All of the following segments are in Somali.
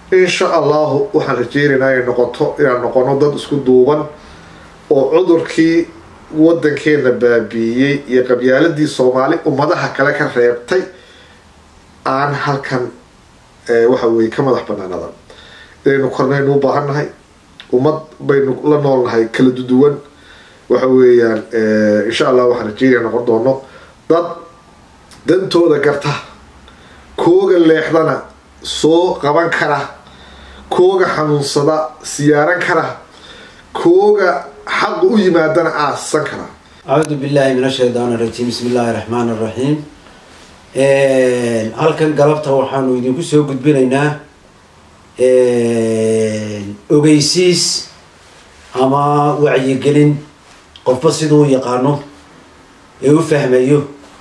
insha allahu waxaan rajeynaynaa inay noqoto inaan noqono dad isku duuban oo cudurkii wadankeena baabiiyey iyo qabyaaladii soomaali ummadaha kale ka reebtay aan halkan waxa weye ka madax banaanadan inaynu kornaynu u baahan nahay ummad baynu la nool nahay kala duduwan waxa weeyaan insha allah waxaan rajeynaya noqon doono dad dantooda garta kooga leexdana soo qaban kara kooga xanuunsada siyaaran kara kooga xaqa u yimaadana aasan kara acuudu billahi min ashaytaan arajiim bismi illaahi raxmaan araxiim halkan galabta waxaanu idinku soo gudbinaynaa ogeysiis ama wacyigelin qofba siduu u yaqaano ee u fahmayo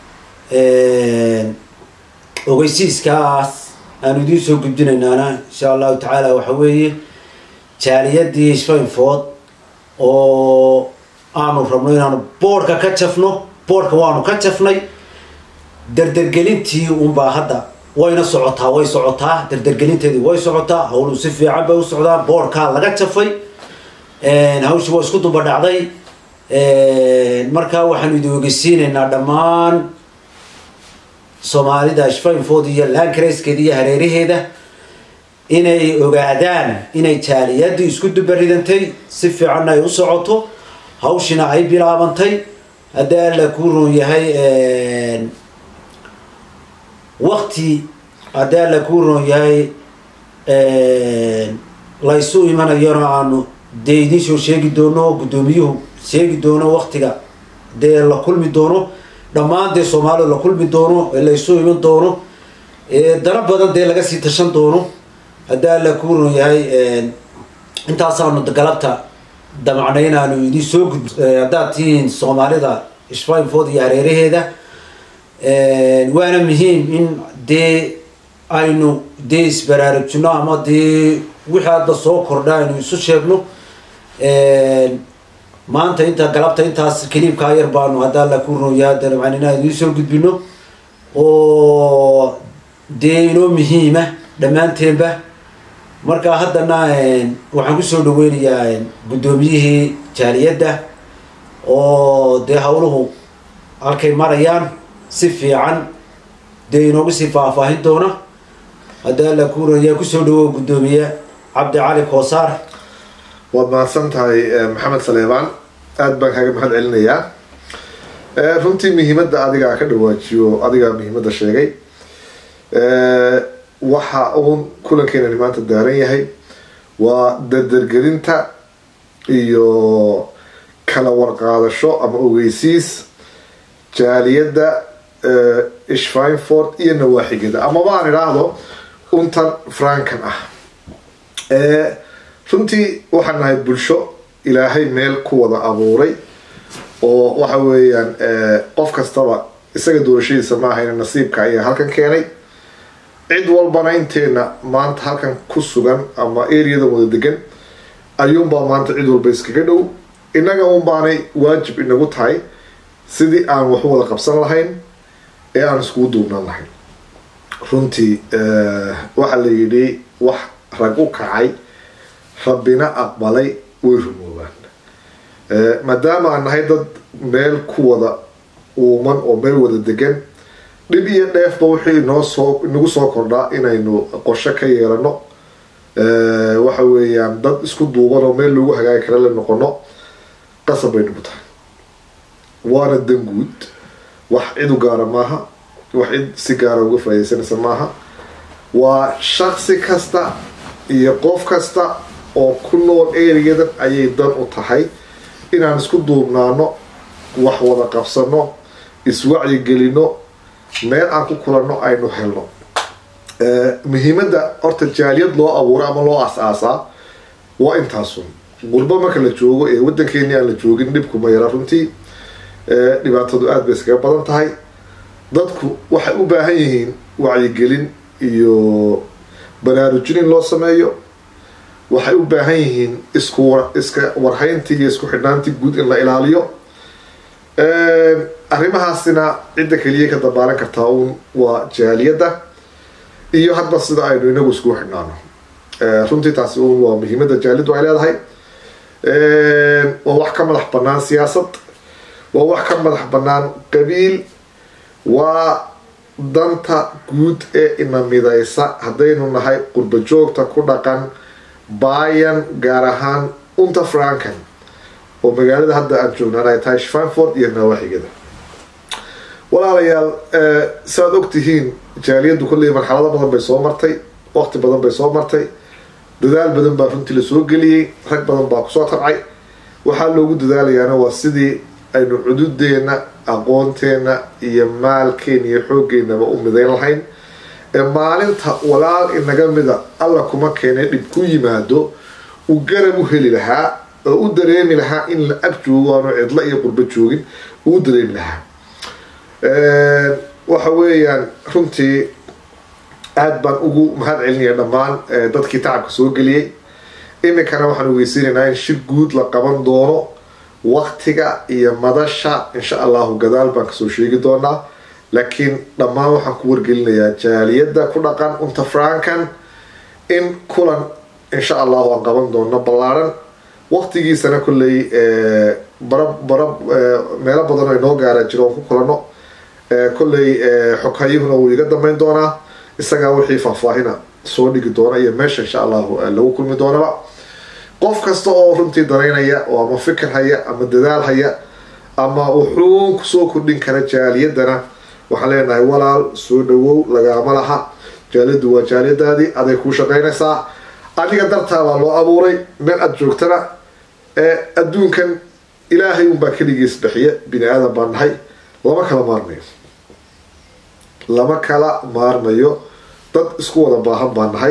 ogeysiiskaas aanu idiin soo gudbinaynaana insha allahu tacaala waxa weeye jaaliyadii sfainfood oo aanu rabno inaanu boodhka ka jafno boodhka waanu ka jafnay dardergelintii unbaa hadda wayna socotaa way socotaa dardergelinteedii way socotaa hawlu si fiican bay u socdaa boodhkaa laga jafay hawshii waa isku duba dhacday markaa waxaanu idin ogeysiinaynaa dhammaan soomaalida shfainfood iyo lancrayskeeda iyo hareeraheeda inay ogaadaan inay jaaliyadii isku dubaridantay si fiicanna ay u socoto hawshina ay bilaabantay haddii alla kuu roon yahay wakti haddii alla kuu roon yahay laysu imanayona aanu dee idiin soo sheegi doono guddoomiyuhu sheegi doono waktiga dee la kulmi doono dhammaan dee soomaalida la kulmi doono ee laysu iman doono dana badan dee laga sii tashan doono haddii alla kuu roon yahay intaasaanu galabta damacnay inaanu idin soo gud haddaad tihiin soomaalida shfainfood iyo hareeraheeda waana muhiim in dee aynu dee isbaraarujino ama dee wixii hadda soo kordha aynu isu sheegno maanta inta galabta intaas kaliibkaa yar baanu hadda alla ku rooyaa damcan inaan idiin soo gudbino oo dee inoo muhiima dhammaanteenba marka haddana waxaan kusoo dhaweynayaa guddoomiyihii jaaliyadda oo dee hawluhu halkay marayaan si fiican dee inoogu sii faahfaahin doona haddii alla ku rooyaa kusoo dhawow guddoomiye cabdi cali koosaar waad mahadsan tahay maxamed saleebaan aada baan kaaga mahad celinayaa runtii muhiimadda adigaa ka dhawaajiyo adigaa muhiimadda sheegay waxa uun kulankeenani maanta daaran yahay waa dardergelinta iyo kala warqaadasho ama ogeysiis jaaliyadda ishfineford iyo nawaaxigeeda amaba aan idhaahdo untan frankan ah runtii waxaan nahay bulsho ilaahay meel ku wada abuuray oo waxa weeyaan qof kastaba isaga doorashadiisa ma ahayna nasiibka ayaa halkan keenay cid walbana inteena maanta halkan ku sugan ama areada wada degan ayuunbaa maanta cid walba iskaga dhow innaga un baanay waajib inagu tahay sidii aan waxu wada qabsan lahayn ee aan iskugu duubnaan lahayn runtii waxaa la yidhi wax rag u kacay rabbina aqbalay way rumoobaan maadaama aan nahay dad meel ku wada uuman oo meel wada degan dhib iyo dheefba wixii inoo soo inagu soo kordhaa inaynu qorsho ka yeelano waxa weeyaan dad isku duuban oo meel lagu hagaagi kara la noqono qasab bay nagu tahay waana dan guud wax cid u gaara maaha wax cid si gaara uga faa'idaysanaysa maaha waa shaksi kasta iyo qof kasta oo ku nool eriyadan ayay dan u tahay inaan isku duubnaano wax wada qabsano iswacyigelino meel aan ku kulanno aynu helno muhiimadda horta jaaliyad loo abuuro ama loo as-aasaa waa intaasun gurbo marka la joogo ee waddankeeni aan la joogin dhibku ma yara runtii dhibaatadu aada bay iskaga badan tahay dadku waxay u baahan yihiin wacyigelin iyo baraarujin in loo sameeyo waxay u baahan yihiin isku iska warhayntii iyo isku xidhnaantii guud in la ilaaliyo arrimahaasina cidda keliya ka dabaalan kartaa uun waa jaaliyadda iyo hadba sida aynu inagu iskugu xidhnaano runtii taasi waa muhiimada jaaliyaddu ay leedahay waa wax ka madax banaan siyaasad waa wax ka madax banaan qabiil waa danta guud ee ina midaysa haddaynu nahay qurba joogta ku dhaqan bayan gaar ahaan unta frankan oo magaalada hadda aan joognaan ay tahay shanford iyo nawaaxigeeda walaalayaal saaad ogtihiin jaaliyaddu kolley marxalado badan bay soo martay waqti badan bay soo martay dadaal badan baa runtii lasoo geliyey rag badan baa kusoo tabcay waxaa loogu dadaalayaana waa sidii aynu cududeena aqoonteena iyo maalkeena iyo xooggeenaba u midayn lahayn ee maalinta walaal inaga mida alla kuma keenay dhib ku yimaado uu garab u heli lahaa oo u dareemi lahaa in la ag joogo aanu cidlo iyo qurbo joogin uu dareemi lahaa waxa weeyaan runtii aada baan ugu mahad celinaya dhammaan dadkii tacabka soo geliyey iminkana waxaan ogeysiinaynaa in shir guud la qaban doono waktiga iyo madasha insha allahu gadaal baan kasoo sheegi doonaa laakiin dhammaan waxaan ku wargelinayaa jaaliyadda ku dhaqan unta frankan in kulan insha allahu aan qaban doono ballaaran waktigiisana kolley bara bara meelo badan oo inoo gaara jiro oon ku kulano kolley xoghayuhuna wuu iga dambeyn doonaa isagaa wixii faahfaahina soo dhigi doona iyo meesha insha allahu lagu kulmi doonaba qof kasta oo runtii danaynaya oo ama fikir haya ama dadaal haya ama wuxuu kusoo kordhin kara jaaliyadana waxaan leenahay walaal soo dhawow lagaama laha jaaliyaddu waa jaaliyadaadii aday kuu shaqaynaysaa adiga dartaa baa loo abuuray meel aada joogtana ee adduunkan ilaahay unbaa keligiis bixiya bini aadan baan nahay lama kala maarmayo lama kala maarmayo dad isku wada baahan baan nahay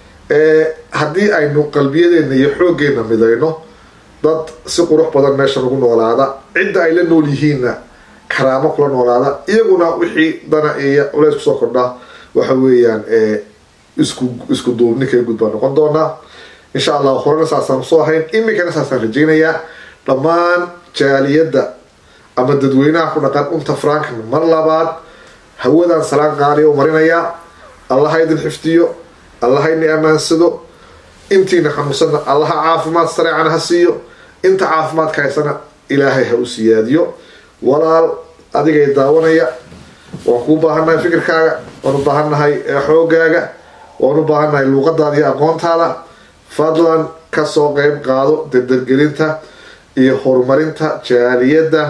haddii aynu qalbiyadeena iyo xooggeena midayno dad si qurux badan meeshan ugu noolaada cidda ay la nool yihiinna karaamo kula noolaada iyaguna wixii dana iyo culeys kusoo kordhaa waxa weeyaan isku isku duubni kala gud baan noqon doonaa insha allah horena saasaan soo ahayn iminkana saasaan rajaynayaa dhammaan jaaliyadda ama dadweynaha ku dhaqan unta frankan mar labaad hawadan salaan qaaliya u marinayaa allaha idin xifdiyo allaha ini ammaansado intiina xanuunsanna allaha caafimaad sareecana ha siiyo inta caafimaadka haysana ilaahay ha u siyaadiyo walaal adigay daawanaya waan kuu baahannahay fikirkaaga waan u baahannahay xoogaaga waan u baahannahay luuqadaada iyo aqoontaada fadlan kasoo qeyb qaado dardargelinta iyo horumarinta jaaliyadda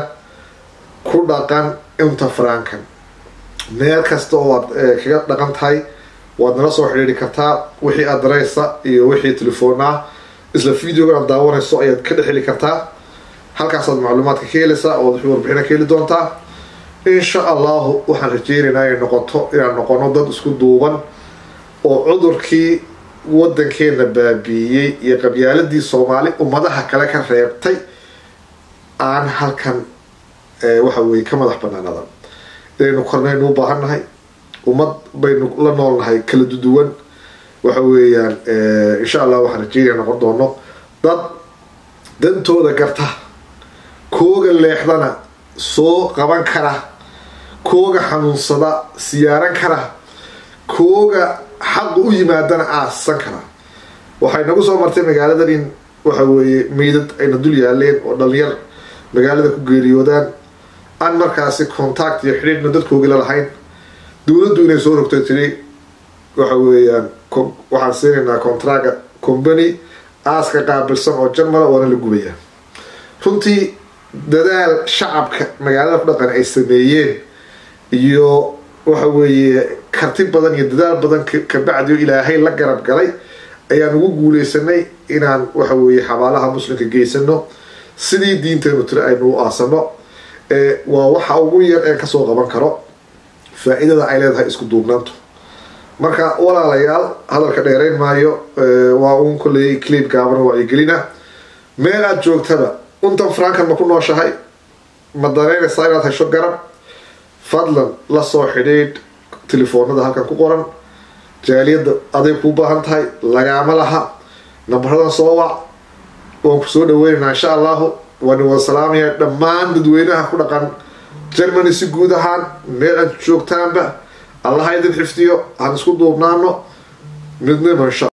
ku dhaqan inta frankan meel kasta oo aad kaga dhaqan tahay waad nala soo xidhiiri kartaa wixii adareysa iyo wixii telefoon ah isla videogan aad daawanayso ayaad ka dhex heli kartaa halkaasaad macluumaadka ka helaysaa oo wixii warbixina ka heli doontaa insha allahu waxaan rajeynaynaa inay noqoto inaan noqono dad isku duuban oo cudurkii wadankeena baabiiyey iyo qabyaaladii soomaali ummadaha kale ka reebtay aan halkan waxa weye ka madax banaanadan inaynu kornaynu u baahan nahay ummad baynu la noolnahay kala duduwan waxa weeyaan insha allah waxaan rajeynaya noqon doono dad dantooda garta kooga leexdana soo qaban kara kooga xanuunsada siyaaran kara kooga xaqa u yimaadana aasan kara waxay nagu soo martay magaaladan in waxa weeye meydad ayna dul yaaleen oo dhalinyar magaalada ku geeriyoodaan aan markaasi contact iyo xidhiidhna dadkoogi la lahayn dowladdu inay soo rogtay tiri waxa weeyaan waxaan siinaynaa contraga company aaska qaabilsan oo jarmala waana la gubayaa runtii dadaal shacabka magaalada ku dhaqan ay sameeyeen iyo waxa weeye karti badan iyo dadaal badan kabacdi oo ilaahay la garab galay ayaan ugu guuleysanay inaan waxa weeye xabaalaha muslimka geysano sidii diinteenu tiri aynu u aasano waa waxa ugu yar ee kasoo qaban karo faa-iidada ay leedahay isku duubnaantu marka walaalayaal hadalka dheerayn maayo waa uun kolley clip gaabana wacyigelina meel aada joogtaba untan frankan ma ku nooshahay ma dareynaysaa inaad hesho garab fadlan la soo xidhiidh telefoonada halkan ku qoran jaaliyadda aday kuu baahan tahay lagaama laha nambaradan soo wac waan ku soo dhaweynaynaa insha allahu waani wada salaamaya dhammaan dadweynaha ku dhaqan germany si guud ahaan meel aad joogtaanba allaha idin xifdiyo aan isku duubnaano midnimo insha